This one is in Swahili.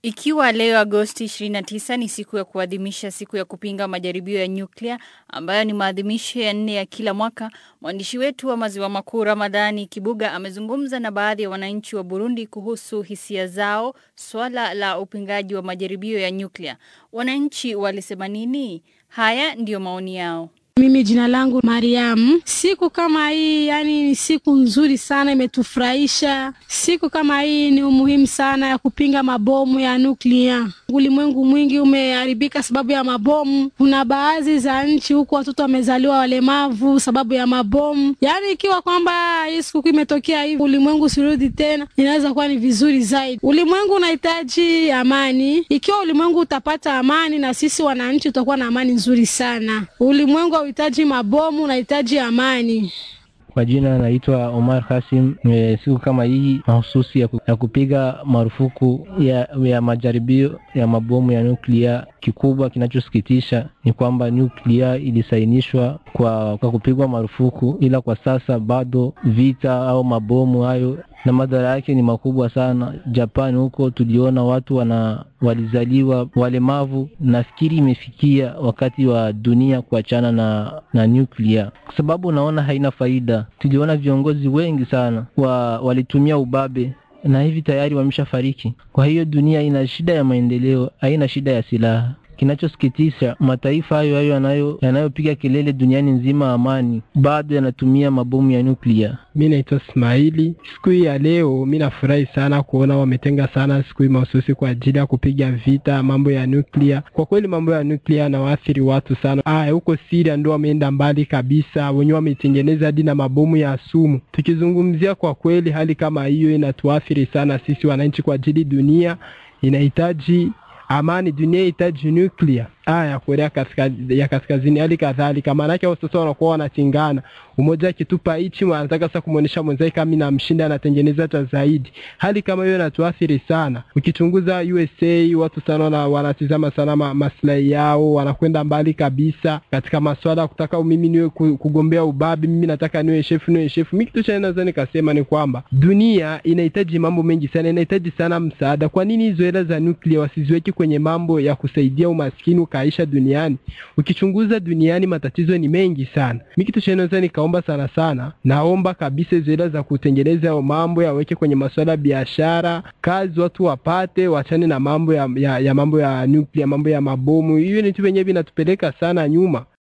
Ikiwa leo Agosti 29 ni siku ya kuadhimisha siku ya kupinga majaribio ya nyuklia ambayo ni maadhimisho ya nne ya kila mwaka, mwandishi wetu wa maziwa makuu Ramadhani Kibuga amezungumza na baadhi ya wananchi wa Burundi kuhusu hisia zao swala la upingaji wa majaribio ya nyuklia. Wananchi walisema nini? Haya ndiyo maoni yao. Mimi jina langu Mariam. Siku kama hii yani ni siku nzuri sana, imetufurahisha. Siku kama hii ni umuhimu sana ya kupinga mabomu ya nuklia. Ulimwengu mwingi umeharibika sababu ya mabomu. Kuna baadhi za nchi huku watoto wamezaliwa walemavu sababu ya mabomu. Yani ikiwa kwamba hii siku imetokea hivi, ulimwengu usirudi tena, inaweza kuwa ni vizuri zaidi. Ulimwengu unahitaji amani. Ikiwa ulimwengu utapata amani, na sisi wananchi tutakuwa na amani nzuri sana. Ulimwengu hauhitaji mabomu, unahitaji amani. Kwa jina naitwa Omar Kasim. E, siku kama hii mahususi ya, ku, ya kupiga marufuku ya, ya majaribio ya mabomu ya nuklia. Kikubwa kinachosikitisha ni kwamba nuklia ilisainishwa kwa, kwa kupigwa marufuku, ila kwa sasa bado vita au mabomu hayo na madhara yake ni makubwa sana. Japani huko tuliona watu wana walizaliwa walemavu. Nafikiri imefikia wakati wa dunia kuachana na na nuklia, kwa sababu naona haina faida. Tuliona viongozi wengi sana wa, walitumia ubabe na hivi tayari wameshafariki. Kwa hiyo dunia ina shida ya maendeleo, haina shida ya silaha. Kinachosikitisha, mataifa hayo hayo yanayo yanayopiga kelele duniani nzima amani, bado yanatumia mabomu ya nuklia. Mi naitwa Ismaili. Siku hii ya leo mi nafurahi sana kuona wametenga sana siku hii mahususi kwa ajili ya kupiga vita mambo ya nuklia. Kwa kweli mambo ya nuklia yanawaathiri watu sana. Aya, huko Siria ndo wameenda mbali kabisa, wenyewe wametengeneza hadi na mabomu ya sumu. Tukizungumzia kwa kweli, hali kama hiyo inatuathiri sana sisi wananchi, kwa ajili dunia inahitaji amani, dunia inahitaji nuklia aya ya Korea kaskazini, ya kaskazini hali kadhalika. Maanake hao sasa wanakuwa wanachingana, umoja akitupa hichi anataka sasa kumwonyesha mwenzake kama namshinda, anatengeneza hata zaidi. Hali kama hiyo inatuathiri sana. Ukichunguza USA, watu sana wana, wanatizama sana ma, maslahi yao, wanakwenda mbali kabisa katika maswala ya kutaka mimi niwe kugombea ubabi, mimi nataka niwe shefu, niwe shefu. Mimi kitu cha naweza nikasema ni kwamba dunia inahitaji mambo mengi sana, inahitaji sana msaada. Kwa nini hizo hela za nuclear wasiziweke kwenye mambo ya kusaidia umaskini kaisha duniani. Ukichunguza duniani matatizo ni mengi sana. Mimi kitu cha naweza nikaomba sana sana, naomba kabisa hizo hela za kutengeneza mambo yaweke kwenye masuala ya biashara, kazi watu wapate, wachane na mambo ya, ya, ya mambo ya nuclear, mambo ya mabomu. Hiyo ni tu wenyewe vinatupeleka sana nyuma.